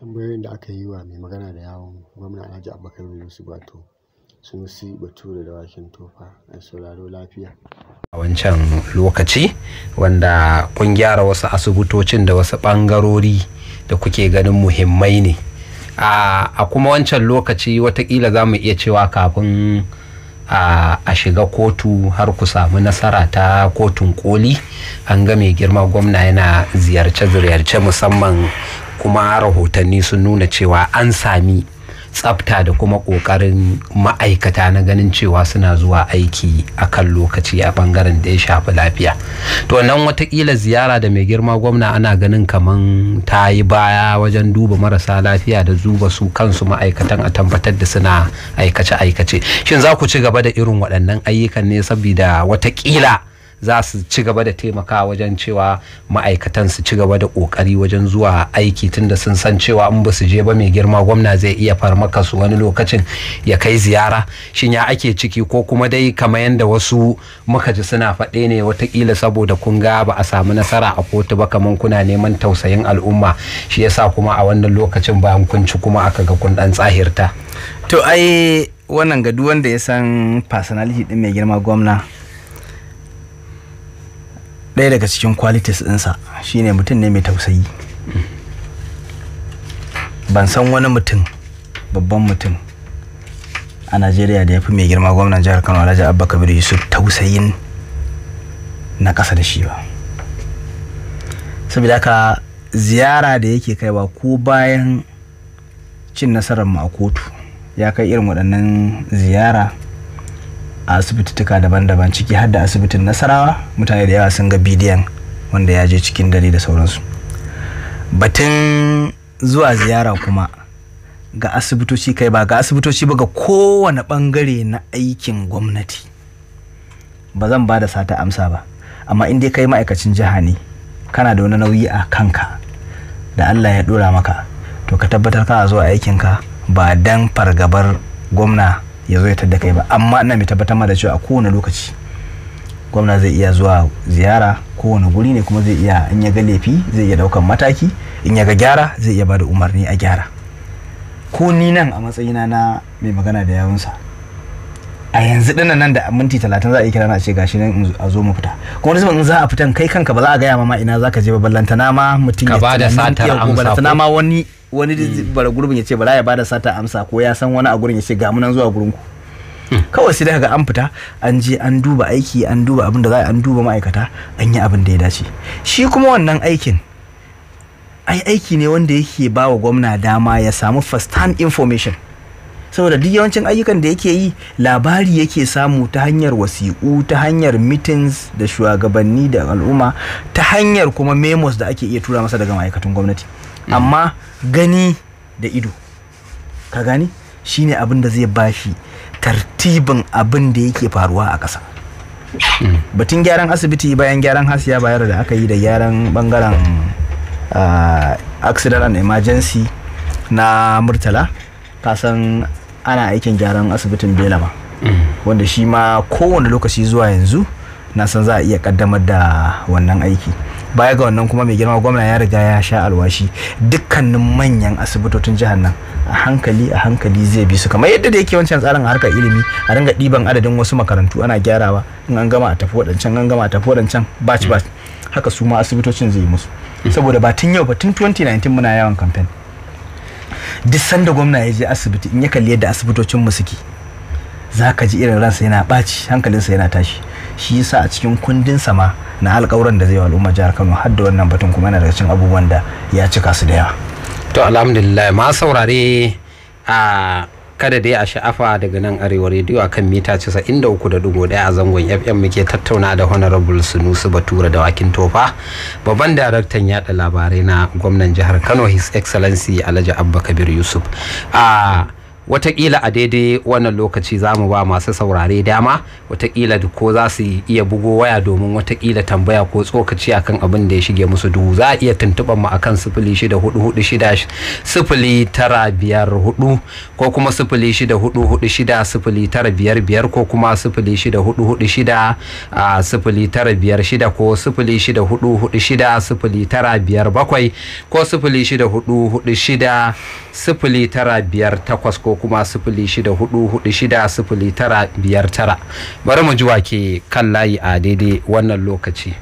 tambayoyin da aka yi wa mai magana da yawon gwamna alhaji abubakar yusuf wato sunusi bature da wakin tofa a sauraro lafiya a wancan lokaci wanda kun gyara wasu asibitocin da wasu ɓangarori da kuke ganin muhimmai ne a kuma wancan lokaci watakila za mu iya cewa kafin a shiga kotu har ku samu nasara ta kotun koli an ga mai girma gwamna yana ziyarce-ziyarce musamman kuma rahotanni sun nuna cewa an sami tsafta da kuma ƙoƙarin ma'aikata na ganin cewa suna zuwa aiki a kan lokaci a bangaren da ya shafi lafiya to nan watakila ziyara da mai girma gwamna ana ganin kaman ta yi baya wajen duba marasa lafiya da zuba su kansu ma'aikatan a tabbatar da suna aikace-aikace shin za ku ci gaba da irin waɗannan ayyukan ne saboda watakila za su ci gaba da taimaka wajen cewa ma'aikatan su ci gaba da kokari wajen zuwa aiki tunda sun san cewa in ba su je ba mai girma gwamna zai iya farmaka su wani lokacin ya kai ziyara shin ya ake ciki ko kuma dai kamar yadda wasu muka ji suna faɗe ne watakila saboda kun ga ba a samu nasara a kotu ba kamar kuna neman tausayin al'umma shi yasa kuma a wannan lokacin bayan kun ci kuma aka ga kun dan tsahirta to ai wannan ga duk wanda ya san personality din mai girma gwamna ɗaya daga cikin qualities ɗinsa shine mutum ne mai tausayi ban san wani mutum babban mutum a najeriya da ya fi mai girma gwamnan jihar kano alhaji abba kabir yusuf tausayin na ƙasa da shi ba saboda haka ziyara da yake kaiwa ko bayan cin nasarar mu a kotu ya kai irin waɗannan ziyara a asibitituka daban-daban ciki har da asibitin nasarawa mutane da yawa sun ga bidiyon wanda ya je cikin dare da sauransu batun zuwa ziyara kuma ga asibitoci kai ba ga asibitoci ba ga kowane bangare na aikin gwamnati ba zan ba da sata amsa ba amma in dai kai ma'aikacin jiha ne kana da wani nauyi a kanka da allah ya dora maka to ka tabbatar kana zuwa aikinka ba dan fargabar gwamna ya zo ya tadda kai ba amma ina mai tabbatar ma da cewa a kowane lokaci gwamna zai iya zuwa ziyara kowane guri ne kuma zai iya in ya ga laifi zai iya daukan mataki in ya ga gyara zai iya bada umarni a gyara ko ni nan a matsayina na mai magana da yawunsa a yanzu dinnan nan da minti talatin za a yi kira na ce gashi nan a zo mu fita kuma wani in za a fitan kai kanka ba za a gaya ma ina za ka je ba ballantana ma mutum ya bada satar amsa ballantana ma wani wani bara gurbin ya ce bara ya bada sata amsa ko ya san wani a gurin ya ce ga munan zuwa gurin ku kawai sai daga an fita an je an duba aiki an duba abin da za an duba ma'aikata an yi abin da ya dace shi kuma wannan aikin ai aiki ne wanda yake ba wa gwamna dama ya samu first hand information saboda duk yawancin ayyukan da yake yi labari yake samu ta hanyar wasiƙu ta hanyar meetings da shugabanni da al'umma ta hanyar kuma memos da ake iya tura masa daga ma'aikatan gwamnati amma gani da ido ka gani shine abin da zai bashi tartibin abin da yake faruwa a ƙasa batun gyaran asibiti bayan gyaran hasiya bayar da aka yi da gyaran bangaren accident and emergency na murtala kasan ana aikin gyaran asibitin belama wanda shi ma kowane lokaci zuwa yanzu na san za a iya kaddamar da wannan aiki baya ga wannan kuma mai girma gwamna ya riga ya sha alwashi dukkanin manyan asibitocin jihar nan a hankali a hankali zai bi su kamar yadda da yake wancan tsarin harkar ilimi a ringa ɗiban adadin wasu makarantu ana gyarawa in an gama a tafi waɗancan an gama a tafi waɗancan batch batch haka su ma asibitocin zai yi musu saboda ba tun yau ba tun 2019 muna yawan kamfen duk sanda gwamna ya je asibiti in ya kalli yadda asibitocin mu suke za ka ji irin ransa yana ɓaci hankalinsa yana tashi shi yasa a cikin kundin sama na alƙawuran da zai wa al'umma jihar Kano har da wannan batun kuma yana daga cikin abubuwan da ya cika su da yawa to alhamdulillah ma saurare a kada dai a sha'afa daga nan arewa rediyo a kan mita 93.1 a zangon fm muke tattauna da honorable sunusu batura da wakin tofa babban daraktan yada labarai na gwamnan jihar kano his excellency alhaji abba kabir yusuf a watakila a daidai wannan lokaci za mu ba masu saurare dama watakila da ko za su iya bugo waya domin watakila tambaya ko tsokaci akan abin da ya shige musu duhu za a iya tuntuɓar mu akan sifili shida hudu hudu shida sifili tara biyar hudu ko kuma sifili shida hudu hudu shida sifili tara biyar biyar ko kuma sifili shida hudu hudu shida a sifili tara biyar shida ko sifili shida hudu hudu shida sifili tara biyar bakwai ko sifili shida hudu hudu shida sifili tara biyar takwas ko kuma sifili shida hudu hudu shida sifili tara biyar tara bari mu ji wake kan layi a daidai wannan lokaci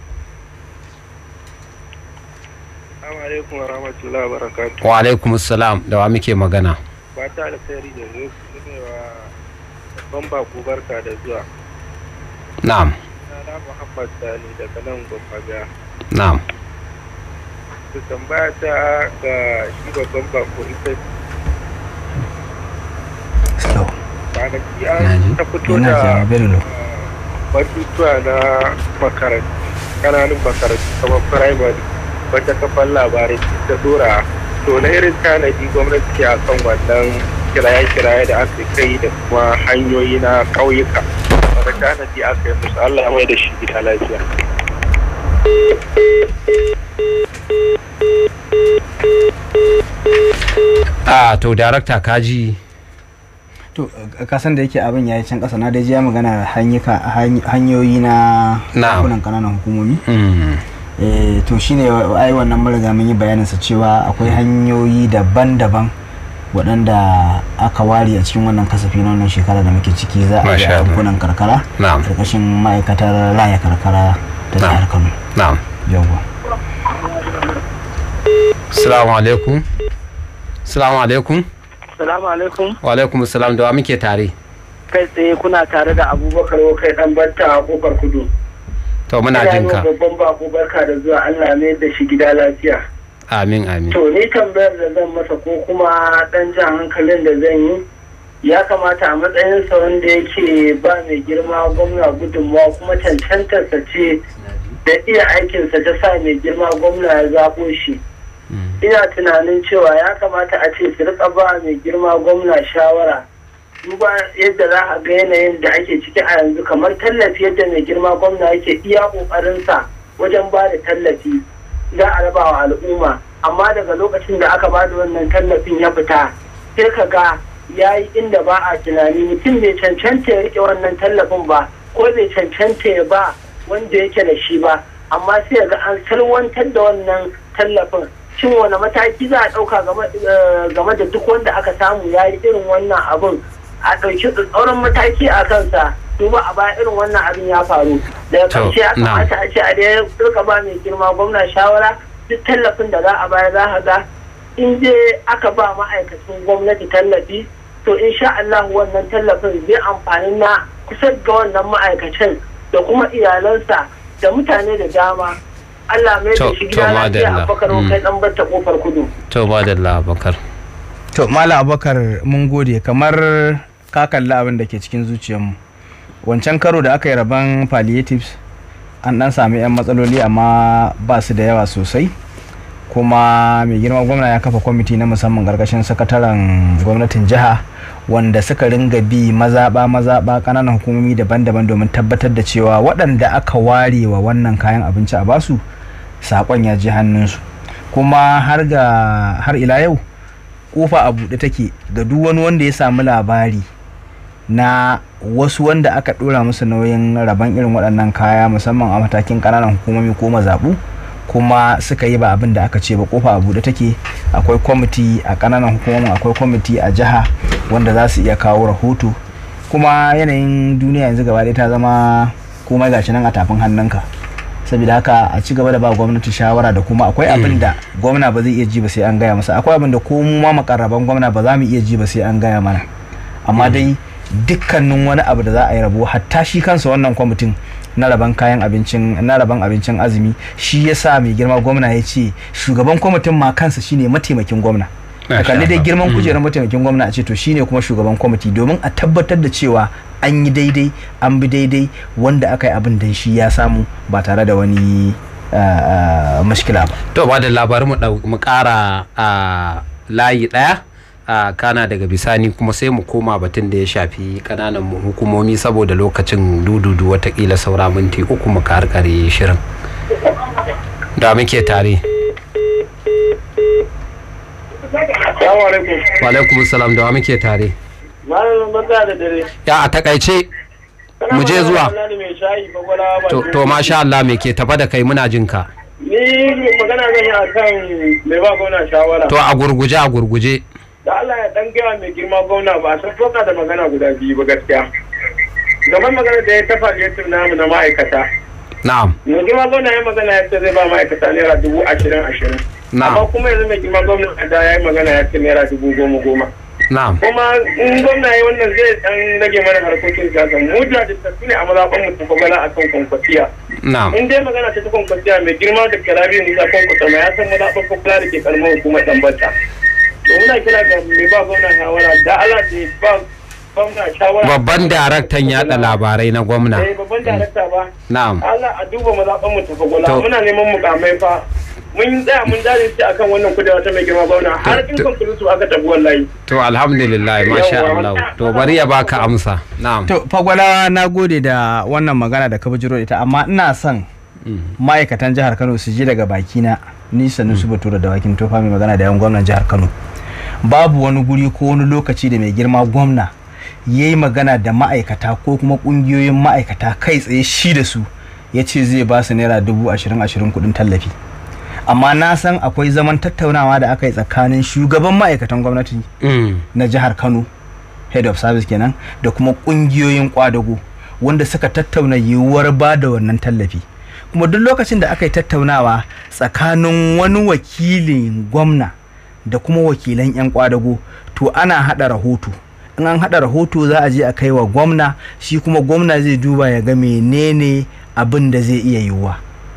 Assalamu alaikum wa rahmatullahi wa barakatuh. wa alaikum salam da wa muke magana Fata alkhairi da zo ne wa babban bako barka da zuwa. na'am Sana Muhammad Sani daga nan Gwammaga. na'am Su tambaya ta ga shi babban bako ita slow kwanaki Naji. an ta fito yana da ja very low batutuwa na makarantu kananun makarantu kamar firamare wata kafar labarai ta dora to na irin tanadi gwamnati ke akan wannan kiraye-kiraye da aka kai da kuma hanyoyi na ƙauyuka wanda tanadi aka yi musu Allah ya mai da shi gida lafiya. a to darakta kaji to ka san da yake abin yayi can kasa na dai ji ya magana hanyuka hany- hanyoyi na Na'am. yankunan kananan hukumomi Mm, eh to shine ai wannan mun riga mun yi bayanin sa cewa akwai hanyoyi daban-daban waɗanda aka ware a cikin wannan kasafi na wannan shekara da muke ciki za a yi Masha a Allah. yankunan karkara na'am karkashin ma'aikatar raya karkara ta Na'am. jihar Kano na'am yawwa assalamu alaikum assalamu alaikum Salamu alaikum. wa alaikum salam da wa muke tare Kai tsaye kuna tare da Abubakar kai dan batta a kofar kudu. to muna Ina jin yi ka wa babban bako barka da zuwa Allah mai da shi gida lafiya. amin amin To ni tambayar da zan masa ko kuma dan jan hankalin da zan yi ya kamata a matsayinsa wanda yake ba mai girma gwamna gudunmawa kuma cancantarsa ce da iya aikinsa ta sa mai girma gwamna ya zaɓo shi. Mm, ina tunanin cewa ya kamata a ce su rika ba mai girma gwamna shawara duba yadda za a ga yanayin da ake ciki a yanzu kamar tallafi yadda mai girma gwamna yake iya kokarinsa wajen ba da tallafi za a raba wa al'umma amma daga lokacin da aka ba da wannan tallafin ya fita sai ka ga ya yi inda ba a tunani mutum bai cancanta ya rike wannan tallafin ba ko bai cancanta ya ba wanda yake da shi ba amma sai ga an salwantar da wannan tallafin shin wani mataki za a ɗauka game da duk wanda aka samu ya yi irin wannan abin a ɗauki tsauran mataki a kansa duba a baya irin wannan abin ya faru daga To, ƙarshe ya na'am. kamata a ce a dai rika ba mai girma gwamna shawara duk tallafin da za a bayar za a ga in dai aka ba ma'aikacin gwamnati tallafi to insha Allah wannan tallafin zai amfani na kusa ga wannan ma'aikacin da kuma iyalansa da mutane da dama Allah mai da To- shi to gida lafiya madalla. a bakar Mm. kai dan batta kofar kudu to ba da labakar to malam abubakar mun gode kamar ka kalli abin da ke cikin zuciyarmu wancan karo da aka yi rabon palliatives an dan sami 'yan matsaloli amma ba su da yawa sosai kuma mai girma gwamna ya kafa kwamiti na musamman karkashin sakataren gwamnatin jiha wanda suka ringa bi mazaɓa mazaɓa ƙananan hukumomi daban-daban domin tabbatar da cewa waɗanda aka ware wa wannan kayan abinci a basu saƙon ya ji hannunsu kuma har ga har ila yau kofa a buɗe take ga duk wani wanda ya samu labari na wasu wanda aka ɗora musu nauyin rabon irin waɗannan kaya musamman a matakin ƙananan hukumomi ko mazaɓu kuma suka yi ba abin da aka ce ba kofa a buɗe take akwai kwamiti a ƙananan hukumomin akwai kwamiti a jiha wanda za su iya kawo rahoto kuma yanayin duniya yanzu gaba ɗaya ta zama komai gashi nan a tafin hannunka saboda haka a ci gaba da ba gwamnati shawara da kuma akwai abin da gwamna ba zai iya ji ba sai an gaya masa akwai abin da ko mu ma makarraban gwamna ba za mu iya ji ba sai an gaya mana amma dai dukkanin wani abu da za a yi rabo hatta shi kansa wannan kwamitin na raban kayan abincin na raban abincin azumi shi yasa mai girma gwamna ya ce shugaban kwamitin ma kansa shine mataimakin gwamna a kalli dai girman kujerar mataimakin gwamna a ce to shine kuma shugaban kwamiti domin a tabbatar da cewa an yi daidai an bi daidai wanda aka yi abin da shi ya samu ba tare da wani ah, ah, mashkila ba to ba da labarin mu ɗau- mu ƙara a layi ɗaya a kana daga bisani kuma sai mu koma batun da ya shafi kananan hukumomi saboda lokacin dududu watakila saura minti uku mu karkare shirin da muke tare Assalamu alaikum. wa alaikum salam da wa muke tare Malam barka da dare. ya a takaice Mu je zuwa. Kana magana da mai shayi bagwala ba. to, to masha Allah me ke tafa da kai muna jin ka Ni magana zan yi akan mai ba gwamna shawara. to a gurguje a gurguje Da Allah ya dan gaya mai girma gwamna ba a san foka da magana guda biyu ba gaskiya. Gaban magana da ya tafa ya namu na ma'aikata. na'am Mai girma gwamna ya magana ya ce zai ba ma'aikata naira dubu ashirin ashirin. Amma na'am kuma yanzu mai girma gwamna da ya yi magana ya ce naira dubu goma goma. na'am kuma in gwamna ya wannan zai dan rage mana harkokin siyasa mu jajirtattu ne a mazaɓan mu tafi gana akan kwankwasiya na'am in dai magana ta ta kwankwasiya mai girma da karabi musa kwankwasa ma ya san mazaɓan kwakula da ke karamar hukumar ɗanbata to muna kira ga mai ba gwamna shawara da ala da ba gwamna shawara babban daraktan yada labarai na gwamna eh babban darakta ba na'am Allah a duba mazaɓan mu tafi gwala To- muna neman mukamai fa mun tsaya mun jajirce akan wannan kudewa ta mai girma gwamna har in to- kwankwalusu aka tafi wallahi to alhamdulillah masha Yawwa. Allah to bari ya baka amsa na'am to fagwala na gode da wannan magana da ka bijiro da ita amma ina son ma'aikatan jihar kano su ji daga bakina ni sanu su batura da wakin tofa mai magana da yan gwamnan jihar kano babu wani guri ko wani lokaci da mai girma gwamna ya yi magana da ma'aikata ko kuma kungiyoyin ma'aikata kai tsaye shi da su ya ce zai ba su naira dubu ashirin ashirin kudin tallafi amma na san akwai zaman tattaunawa da aka yi tsakanin shugaban ma'aikatan gwamnati Mm. na jihar kano head of service kenan da kuma kungiyoyin kwadago wanda suka tattauna yiwuwar ba da wannan tallafi kuma duk lokacin da aka yi tattaunawa tsakanin wani wakilin gwamna da kuma wakilan 'yan kwadago to ana hada rahoto in an hada rahoto za a je a kai wa gwamna shi kuma gwamna zai duba ya ga menene abin da zai iya yiwuwa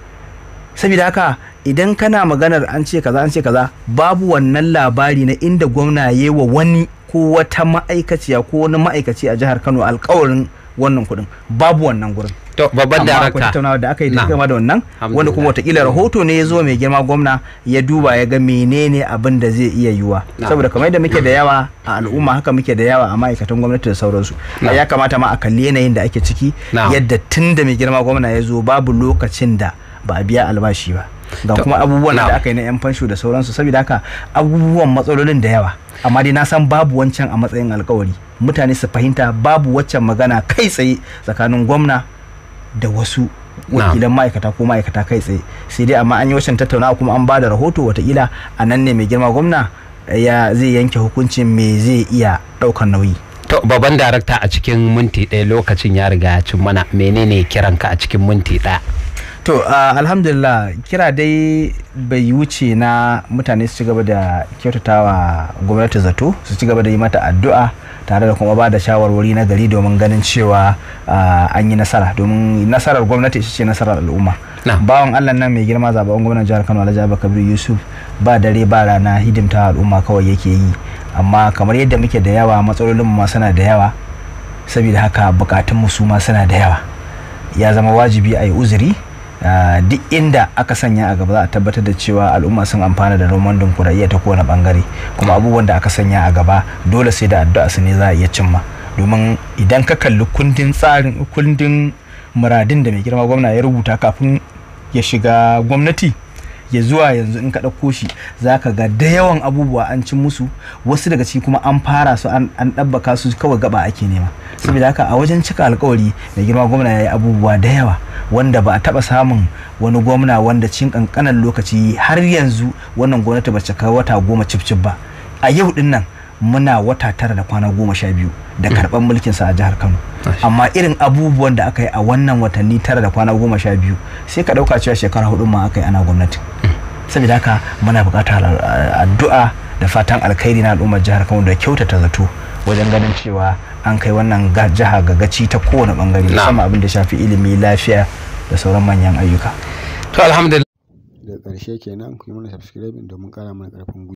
saboda haka idan kana maganar an ce kaza an ce kaza babu wannan labari na inda gwamna ya yi wa wani ko wata ma'aikaciya ko wani ma'aikaci a jihar kano alkawarin wannan kuɗin babu wannan gurin to babban amma akwai darakta tattaunawa da aka yi da Na'am. game da wannan wanda kuma watakila rahoto ne ya zo mai girma gwamna ya duba ya ga menene abin da zai iya yiwuwa Na'am. saboda kamar yadda muke da yawa a al'umma haka muke da yawa a ma'aikatan gwamnati da sauransu Na'am. ya kamata ma a kalli yanayin da ake ciki Na'am. yadda tun da mai girma gwamna ya zo babu lokacin da ba a biya albashi ba ga To, kuma abubuwan da na'am. aka yi na yan fansho da sauransu saboda haka abubuwan matsalolin da yawa amma dai na san babu wancan a matsayin alkawari mutane su fahimta babu waccan magana kai tsaye tsakanin gwamna da wasu wakilan ma'aikata ko ma'aikata kai tsaye sai dai amma an yi waccan tattaunawa kuma an ba da rahoto watakila a nan ne mai girma gwamna ya zai yanke hukuncin me zai iya ɗaukar nauyi to babban darakta a cikin minti ɗaya lokacin ya riga ya cin mana menene kiranka a cikin minti ɗaya to uh, alhamdulillah kira dai bai wuce na mutane su ci gaba da kyautatawa gwamnati zato su ci gaba da yi mata addu'a tare da kuma ba da shawarwari na gari domin ganin cewa uh, an yi nasara domin nasarar gwamnati ita ce nasarar al'umma Na. bawan allah nan mai girma zaɓen gwamnan jihar kano alhaji abubakar yusuf ba dare ba rana hidimta al'umma kawai yake yi amma kamar yadda muke da yawa matsalolin mu ma suna da yawa saboda haka bukatun mu su ma suna da yawa ya zama wajibi a yi uzuri Uh, duk inda aka sanya a gaba za a tabbatar da cewa al'umma sun amfana da roman dimokuraɗiyya ta kowane bangare kuma abubuwan da aka sanya a gaba dole sai da addu'a su ne za a iya cimma domin idan ka kalli kundin tsarin kundin muradin da mai girma gwamna ya rubuta kafin ya shiga gwamnati ya zuwa yanzu in ka ɗauko shi za ka ga da yawan abubuwa an cin musu wasu daga ciki kuma an fara su an ɗabbaka su kawai gaba ake nema saboda haka a wajen cika alkawari mai girma gwamna ya yi abubuwa da yawa wanda ba a taɓa samun wani gwamna wanda cin ƙanƙanan lokaci har yanzu wannan gwamnati ba cika wata goma cif ba a yau din nan muna wata tara da kwana goma sha biyu da karɓar mulkinsa a jihar kano amma irin abubuwan da aka yi a wannan watanni tara da kwana goma sha biyu sai ka ɗauka cewa shekara hudu ma aka yi ana gwamnati saboda haka muna buƙatar addu'a da fatan alkhairi na al'ummar jihar kano da kyautata zato wajen ganin cewa an kai wannan jiha ga gaci ta kowane bangare musamman abin da shafi ilimi lafiya da sauran manyan ayyuka to alhamdulillah da ƙarshe kenan ku yi mana subscribing domin ƙara mana ƙarfin gwiwa